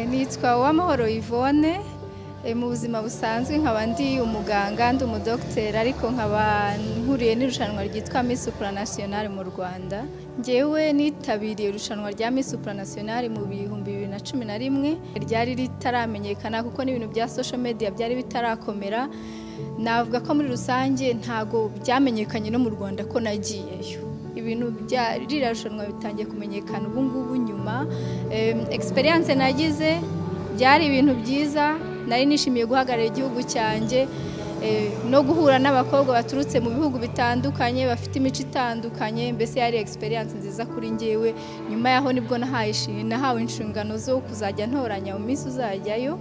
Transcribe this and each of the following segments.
nitwa uwamahoro Yvonne mu buzima busanzwe nkaba ndi umuganga ndi umudogiteri ariko nkaba nkuriye n'irushanwa ryitwa Miss Supranational mu Rwanda ngewe nitabiriye irushanwa rya Miss Supranational mu bihumbi bibiri na cumi na rimwe ryari ritaramenyekana kuko n'ibintu bya social media byari bitarakomera navuga ko muri rusange ntago byamenyekanye no mu Rwanda ko nagiyeyo ibintu bya ririya rushanwa bitangiye kumenyekana ubu ngubu nyuma egisperiyanse nagize byari ibintu byiza nari nishimiye guhagarara igihugu cyanjye no guhura n'abakobwa baturutse mu bihugu bitandukanye bafite imico itandukanye mbese yari egisperiyanse nziza kuri ngewe nyuma yaho nibwo nahawe inshingano zo kuzajya ntoranya mu minsi uzajyayo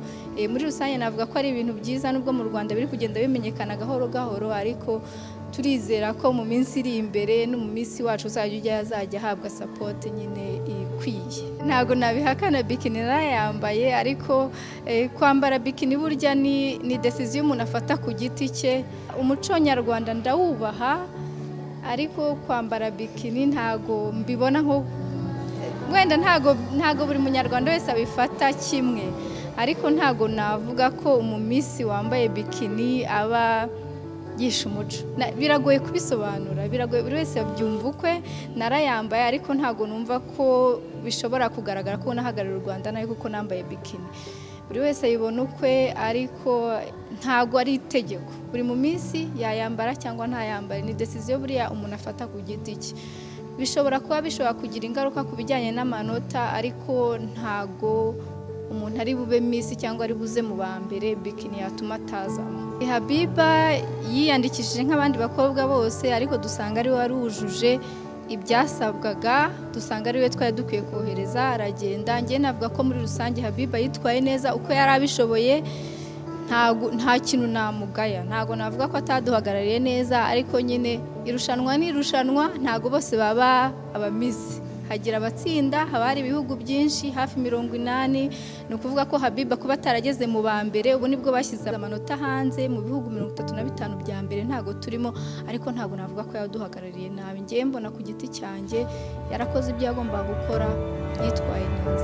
muri rusange navuga ko ari ibintu byiza nubwo mu rwanda biri kugenda bimenyekana gahoro gahoro ariko turizera ko mu minsi iri imbere no mu minsi wacu uzajya ujya azajya ahabwa sapoti nyine ikwiye ntabwo nabihakana bikini narayambaye ariko kwambara bikini burya ni desiziyo umuntu afata ku giti cye umuco nyarwanda ndawubaha ariko kwambara bikini ntabwo mbibona nko wenda ntabwo buri munyarwanda wese abifata kimwe ariko ntabwo navuga ko mu minsi wambaye bikini aba yigisha umuco biragoye kubisobanura biragoye buri wese abyumva ukwe narayambaye ariko ntabwo numva ko bishobora kugaragara ko nahagarariye u rwanda nawe kuko nambaye bikini buri wese ayibona ukwe ariko ntabwo ari itegeko buri mu minsi yayambara cyangwa ntayambare ni desiziyo buriya umuntu afata ku giti cye bishobora kuba bishobora kugira ingaruka ku bijyanye n'amanota ariko ntabwo umuntu ari bube minsi cyangwa ari buze mu ba mbere bikini yatuma atazamo habiba yiyandikishije nk'abandi bakobwa bose ariko dusanga ariwe wari wujuje ibyasabwaga dusanga ariwe twari dukwiye kohereza aragenda njye navuga ko muri rusange habiba yitwaye neza uko yari abishoboye nta kintu namugaya ntabwo navuga ko ataduhagarariye neza ariko nyine irushanwa ni irushanwa ntabwo bose baba abamizi hagira abatsinda haba hari ibihugu byinshi hafi mirongo inani ni ukuvuga ko habiba kuba atarageze mu ba mbere ubu nibwo bashyize amanota hanze mu bihugu mirongo itatu na bitanu bya mbere ntabwo turimo ariko ntabwo navuga ko yaduhagarariye nabi ngewe mbona ku giti cyanjye yarakoze ibyo yagombaga gukora yitwaye neza